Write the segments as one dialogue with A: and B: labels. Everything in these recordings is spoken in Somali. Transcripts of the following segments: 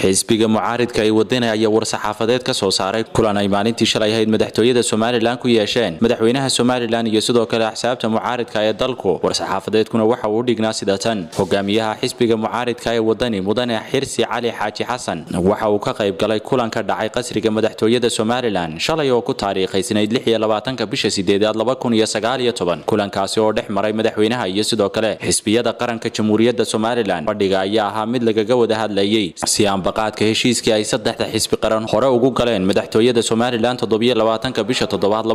A: xisbiga mucaaridka ay wadana ayaa war-saxaafadeed ka soo saaray kulan ay maalintii shalay ahayd madaxtooyada somalilan ku yeesheen madaxweynaha somalilan iyo sidoo kale axsaabta mucaaridka ee dalku war-saxaafadeedkuna waxa uu dhignaa sida tan hogaamiyaha xisbiga mucaaridka ee wadani mudane xirsi cali xaaji xasan waxa uu ka qayb galay kulan ka dhacay qasriga madaxtooyada somalilan shalay oo ku taariikhaysnayd ka bisha sideedaad kulankaasi oo dhex maray madaxweynaha iyo sidoo kale xisbiyada qaranka jamhuuriyadda somalilan fadhiga ayaa ahaa mid lagaga wada hadlayay si aanbaqaadka heshiiskii ay saddexda xisbi qaran hore ugu galeen madaxtooyada somalilan toddobiyolabaatanka bisha toddobaad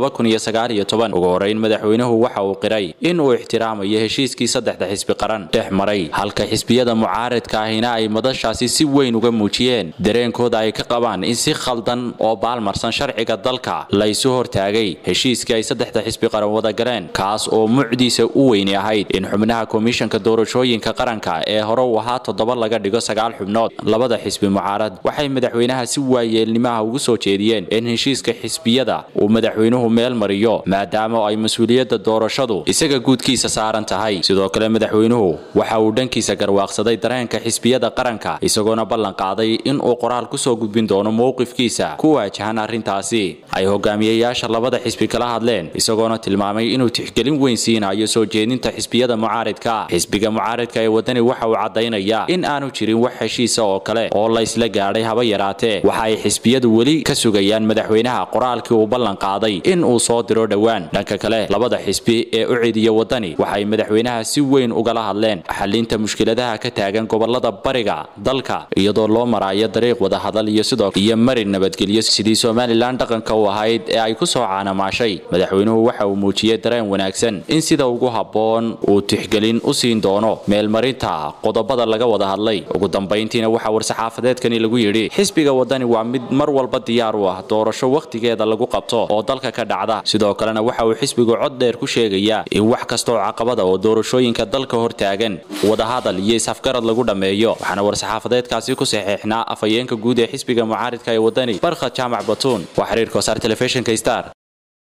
A: ugu horeyn madaxweynuhu waxa uu qiray in uu ixtiraamayo heshiiskii saddexda xisbi qaran dhex maray halka xisbiyada mucaaridka ahina ay madashaasi si weyn uga muujiyeen dareenkooda ay ka qabaan in si khaldan oo baalmarsan sharciga dalka laysu hortaagay heshiiskii ay saddexda xisbi qaran wada galeen kaas oo mucdiisa u weyni ahayd in xubnaha komishanka doorashooyinka qaranka ee hore u ahaa toddoba laga dhigo sagaal xubnood labada xisbi mucaarad waxay madaxweynaha si waayeelnimaha ugu soo jeediyeen in heshiiska xisbiyada uu madaxweynuhu meel mariyo maadaama ay mas-uuliyadda doorashadu isaga guudkiisa saaran tahay sidoo kale madaxweynuhu waxa uu dhankiisa garwaaqsaday dareenka xisbiyada qaranka isagoona ballan qaaday in uu qoraal kusoo gudbin doono mowqifkiisa ku waajahan arrintaasi ay hogaamiyayaasha labada xisbi kala hadleen isagoona tilmaamay inuu tixgelin weyn siinayo soo jeedinta xisbiyada mucaaridka xisbiga mucaaridka ee wadani waxa uu caddaynayaa in aanu jirin wax heshiisa oo kale oo laysla gaadhay haba yaraatee waxa ay xisbiyadu weli ka sugayaan madaxweynaha qoraalkii uu ballan qaaday in uu soo diro dhowaan dhanka kale labada xisbi ee u cidiya wadani waxay madaxweynaha si weyn ugala hadleen xalinta mushkiladaha ka taagan gobolada bariga dalka iyadoo loo maraayo dariiq wadahadal iyo sidoo iyo marin nabadgelyo sidii somalilan dhaqanka u ahayd ee ay ku soo caanamaashay madaxweynuhu waxa uu muujiyey dareen wanaagsan in sida ugu habboon uu tixgelin u siin doono meelmarinta qodobada laga wada hadlay ugu dambayntiina waxaa war-saxaafadeedkani lagu yidhi xisbiga wadani waa mid mar walba diyaar u ah doorasho wakhtigeeda lagu qabto oo dalka ka dhacda sidoo kalena waxa uu xisbigu cod dheer ku sheegayaa in wax kasta oo caqabada oo doorashooyinka dalka hortaagan wadahadal iyo isafgarad lagu dhammeeyo waxaana war-saxaafadeedkaasi ku saxeexnaa afhayeenka guud ee xisbiga mucaaridka ee wadani barkhad jaamac batuun waa xiriirka wasaar telefishinka star